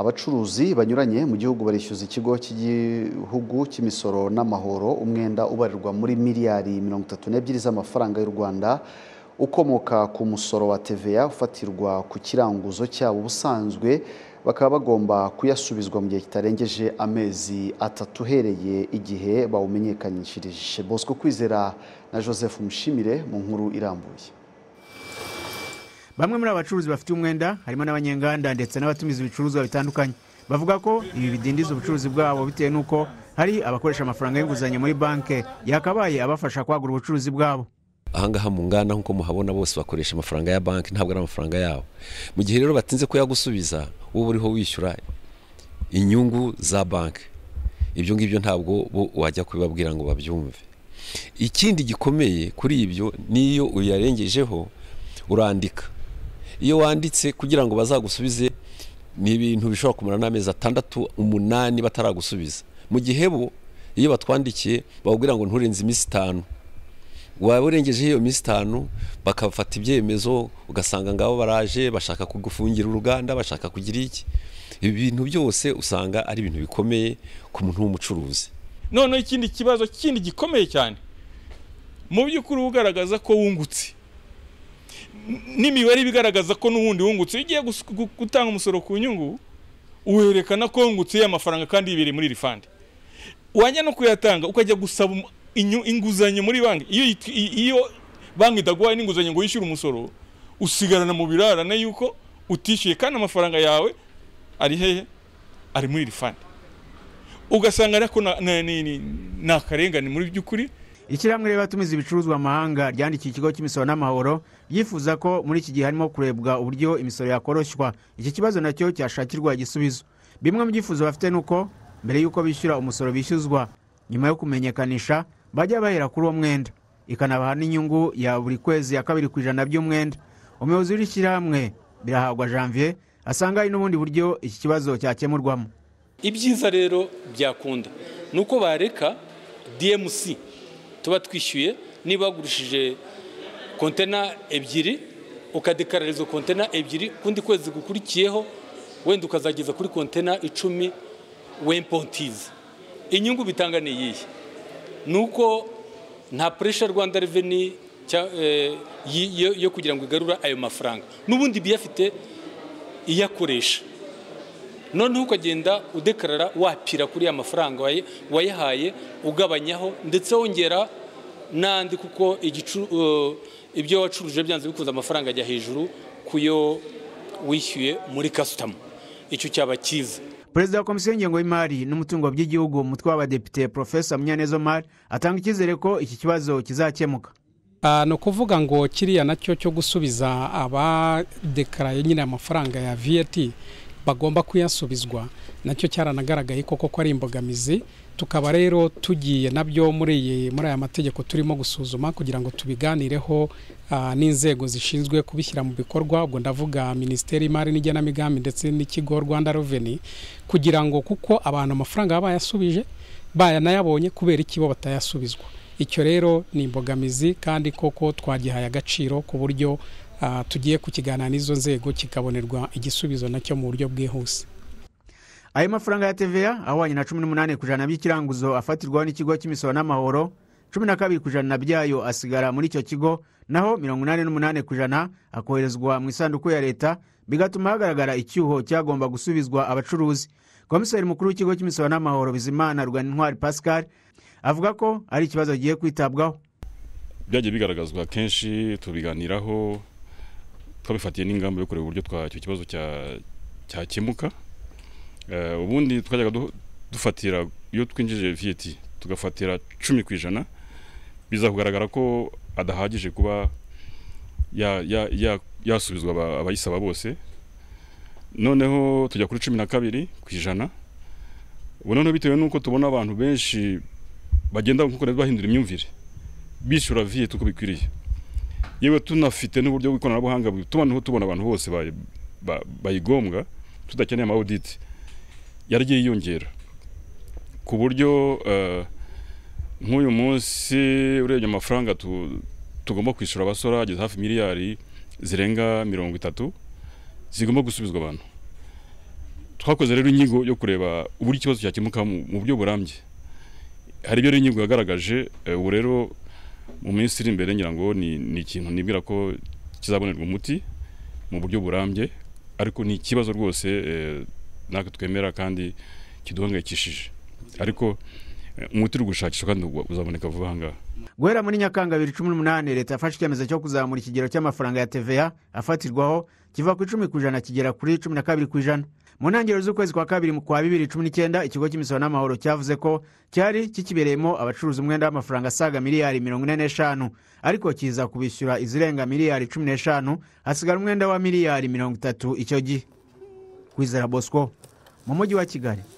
abacuruzi banyuranye mu gihugu barishyuza ikigo cy'igihugu cy'imisoro n'amahoro umwenda ubarirwa muri miliyari mirongo itatu n'ebyiri z'amafaranga y'u rwanda ukomoka ku musoro wa tva ufatirwa ku kiranguzo cyabo ubusanzwe bakaba bagomba kuyasubizwa mu gihe kitarengeje amezi atatu uhereye igihe bawumenyekanyishirije bosco kwizera na joseph mushimire mu nkuru irambuye bamwe muri aba bacuruzi bafite umwenda harimo n'abanyenganda ndetse n'abatumiza ibicuruzwa bitandukanye bavuga ko ibi bidindiza ubucuruzi bwabo bitewe n'uko hari abakoresha amafaranga y'inguzanyo muri banki yakabaye abafasha kwagura ubucuruzi bwabo ahangaha mu nganda nk'uko muhabona bose bakoresha amafaranga ya banki ntabwo ari amafaranga yabo mu gihe rero batinze kuyagusubiza wowe uriho wishyura inyungu za banki ibyo ngibyo ntabwo bo wajya kubibabwira ngo babyumve ikindi gikomeye kuri ibyo n'iyo uyarengejeho urandika iyo wanditse kugira ngo bazagusubize ni ibintu bishobora kumara n'amezi atandatu umunani bataragusubiza mu gihe bo iyo batwandikiye bababwira ngo nturenze iminsi itanu waba urengejeho iyo minsi itanu bakafata ibyemezo ugasanga ngabo baraje bashaka kugufungira uruganda bashaka kugira iki ibi bintu byose usanga ari ibintu bikomeye ku muntu w'umucuruzi noneho ikindi kibazo kindi gikomeye cyane mu by'ukuri ugaragaza ko wungutse n'imibare ibigaragaza ko n'ubundi wungutse iyo ugiye gutanga umusoro ku nyungu werekana ko wungutse iyo amafaranga kandi yibereye muri rifandi wajya no kuyatanga ukajya gusaba inguzanyo muri banki iyo banki idaguhaye n'inguzanyo ngo wishyure umusoro usigarana mu birarane yuko utishyuye kandi amafaranga yawe ari hehe ari muri rifandi ugasanga ariko ni akarengane muri by'ukuri ishyirahamwe ry'abatumiza ibicuruzwa mahanga ryandikiye ikigo cy'imisoro n'amahoro ryifuza ko muri iki gihe harimo kurebwa uburyo imisoro yakoroshywa iki kibazo nacyo cyashakirwa igisubizo bimwe mu byifuzo bafite ni uko mbere y'uko bishyura umusoro bishyuzwa nyuma yo kumenyekanisha bajya bahera kuri uwo mwenda ikanabaha n'inyungu ya buri kwezi ya kabiri ku ijana by'umwenda umuyobozi w'ishyirahamwe birahagwa janvier asanga hari n'ubundi buryo iki kibazo cyakemurwamo ibyiza rero byakunda ni uko bareka dmc tuba twishyuye niba wagurishije kontena ebyiri ukadekarara izo kontena ebyiri kundi kwezi gukurikiyeho wenda ukazageza kuri kontena icumi wempontizi inyungu bitanga ni iyihe ni uko nta puresha rwanda reveni yo kugira ngo igarura ayo mafaranga n'ubundi biyafite iyakoresha noneho ukagenda udekarara wapira kuri ya mafaranga wayahaye ugabanyaho ndetse wongera n'andi kuko ibyo wacuruje byanze bikunze amafaranga ajya hejuru ku yo wishyuye muri kasitama icyo cyaba cyiza perezida wa komisiyo y'ingengo y'imari n'umutungo by'igihugu umutwe w'abadepite porofesa munyaneza mari atanga icyizere ko iki kibazo kizakemuka ni ukuvuga ngo kiriya nacyo cyo gusubiza abadekaraye nyine amafaranga ya viyeti bagomba kuyasubizwa nacyo cyaranagaragaye koko ko ari imbogamizi tukaba rero tugiye nabyo muri muri aya mategeko turimo gusuzuma kugira ngo tubiganireho n'inzego zishinzwe kubishyira mu bikorwa ubwo ndavuga minisiteri y'imari n'igenamigambi ndetse n'ikigo rwanda reveni kugira ngo kuko abantu amafaranga baba bayasubije bayanayabonye kubera iki bo batayasubizwa icyo rero ni imbogamizi kandi koko twagihaye agaciro ku buryo tugiye kukiganira n'izo nzego kikabonerwa igisubizo nacyo mu buryo bwihuse ayo mafaranga ya tva ahwanye na cumi n'umunani ku ijana by'ikiranguzo afatirwaho n'ikigo cy'imisoro n'amahoro cumi na kabiri ku ijana byayo asigara muri icyo kigo naho mirongo inani n'umunani ku ijana akoherezwa mu isanduku ya leta bigatuma hagaragara icyuho cyagomba gusubizwa abacuruzi komiseri mukuru w'ikigo cy'imisoro n'amahoro bizimana rwanintwari pascal avuga ko ari ikibazo kigiye kwitabwaho byagiye bigaragazwa kenshi tubiganiraho twabifatiye n'ingamba yo kureba uburyo icyo kibazo cyakemuka ubundi twajyaga dufatira iyo twinjije viyeti tugafatira cumi ku ijana biza kugaragara ko adahagije kuba yasubizwa abayisaba bose noneho tujya kuri cumi na kabiri ku ijana ubu noneho bitewe n'uko tubona abantu benshi bagenda bahindura imyumvire bishyura viyeti uko bikwiriye yewe tunafite n'uburyo bw'ikoranabuhanga butuma tubona abantu bose bayigombwa tudakeneye amawuditi yaragiye yiyongera ku buryo nk'uyu munsi urebye amafaranga tugomba kwishyura abasora ageze hafi miliyari zirenga mirongo itatu zigomba gusubizwa abantu twakoze rero inyigo yo kureba uburyo ikibazo cyakemuka mu mu buryo burambye hari ibyo rero inyigo yagaragaje eh, ubu rero mu minsi iri imbere ngira ngo ni ni ikintu nibwira ko kizabonerwa umuti mu buryo burambye ariko ni ikibazo rwose eh, natwe twemera kandi kiduhangayikishije ariko eh, umuti uri gushakishwa kandi uzaboneka vuba aha ngaha guhera muri nyakanga bibiri cumi n'umunani leta yafashe icyemezo cyo kuzamura ikigero cy'amafaranga ya tva afatirwaho kiva ku icumi ku ijana kigera kuri cumi na kabiri ku ijana mu ntangiriro z'ukwezi kwa kabiri mu kwa bibiri cumi n'icyenda ikigo cy'imisoro n'amahoro cyavuze ko cyari kikibereyemo abacuruza umwenda w'amafaranga asaga miliyari mirongo ine n'eshanu ariko kiza kubishyura izirenga miliyari cumi n'eshanu hasigara umwenda wa miliyari mirongo itatu icyo gihe kwizera bosco mu mujyi wa kigali